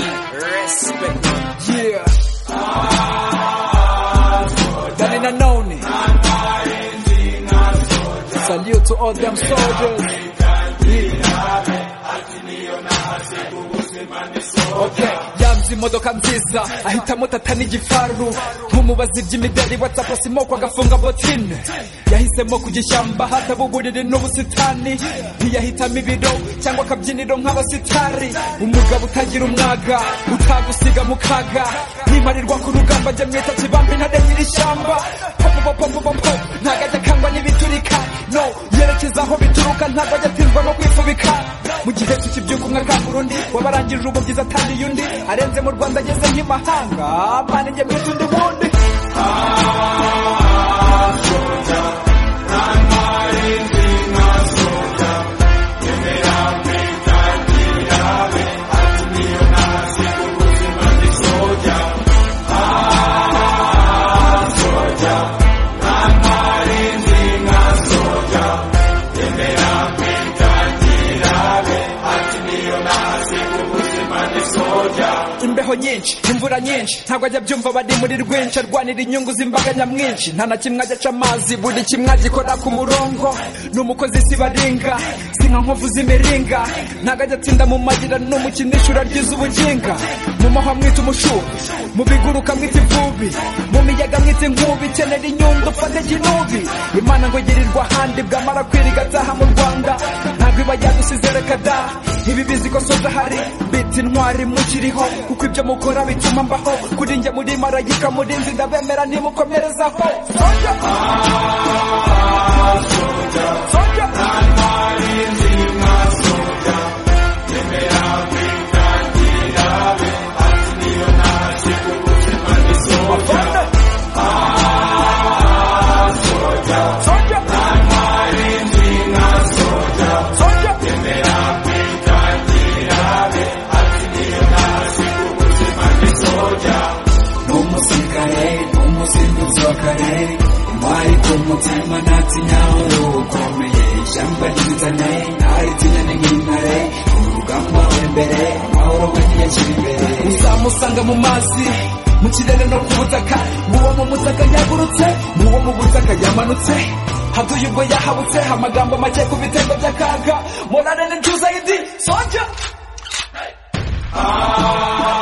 respect. Yeah. Done in a noni. Salute to all them soldiers. Yeah. Okay. yanze imodoka nziza ahitamo tata n'igifaru nk'umubazi by'imideli watsapu simoko agafunga botine yahisemo kujya ishyamba hataba uburiri n'ubusitani ntiyahitamo ibiro cyangwa akabyiniro nk'abasitari umugabo utagira umwaga utagusiga mu kaga ntimarirwa ku rugamba ajya mwita kibamba intare nyir'ishyamba popopopopopo ntabwo ajya akangwa n'ibiturika no yerekeza aho bituruka ntabwo ajya atindwa no kwifubika mu gihe tukibyuka umwe akangura undi wabarangije ubu bwiza atangiye undi arenze mu rwanda ageze nk'imahanga mana njye mwita undi wundi imbeho nyinshi imvura nyinshi ntabwo ajya abyumva bari muri rwinshi arwanira inyungu z'imbaga nyamwinshi nta na kimwe ajya aca amazi buri kimwe agikora ku murongo ni umukozi si baringa si nka nkovu z'imiringa ntabwo ajya atsinda mu magira ni umukinisha uraryiza ubuginga mu mahwa mwita umushubi mu biguruka mwita ivubi mu miyaga mwita inkubi kenera inyundo ufate kinubi imana ngo igirirwa ahandi bwamara kwira igataha mu rwanda ntabwo iba yadusize reka da ibi bizi ko soza hari biti intwari mukiriho kuko ibyo mukora bituma mbaho kuri njye muri marayika murinzi ndabemera ntimukomerezaho soja soja Soldier! Soldier! umusirikare umusizi usokare intwari ku mutima ntatinya uruhu ukomeye ishyamba ry'inzane ntaritinya ni nk'intare urugamba imbere amahoro agiye akiri imbere uzamusanga mu mazi mu kirere no ku butaka n'uwo mu butaka yagurutse n'uwo mu butaka yamanutse haduye ubwo yahabutse amagambo make ku bitego by'akaga morale ni tuza indi soja Ah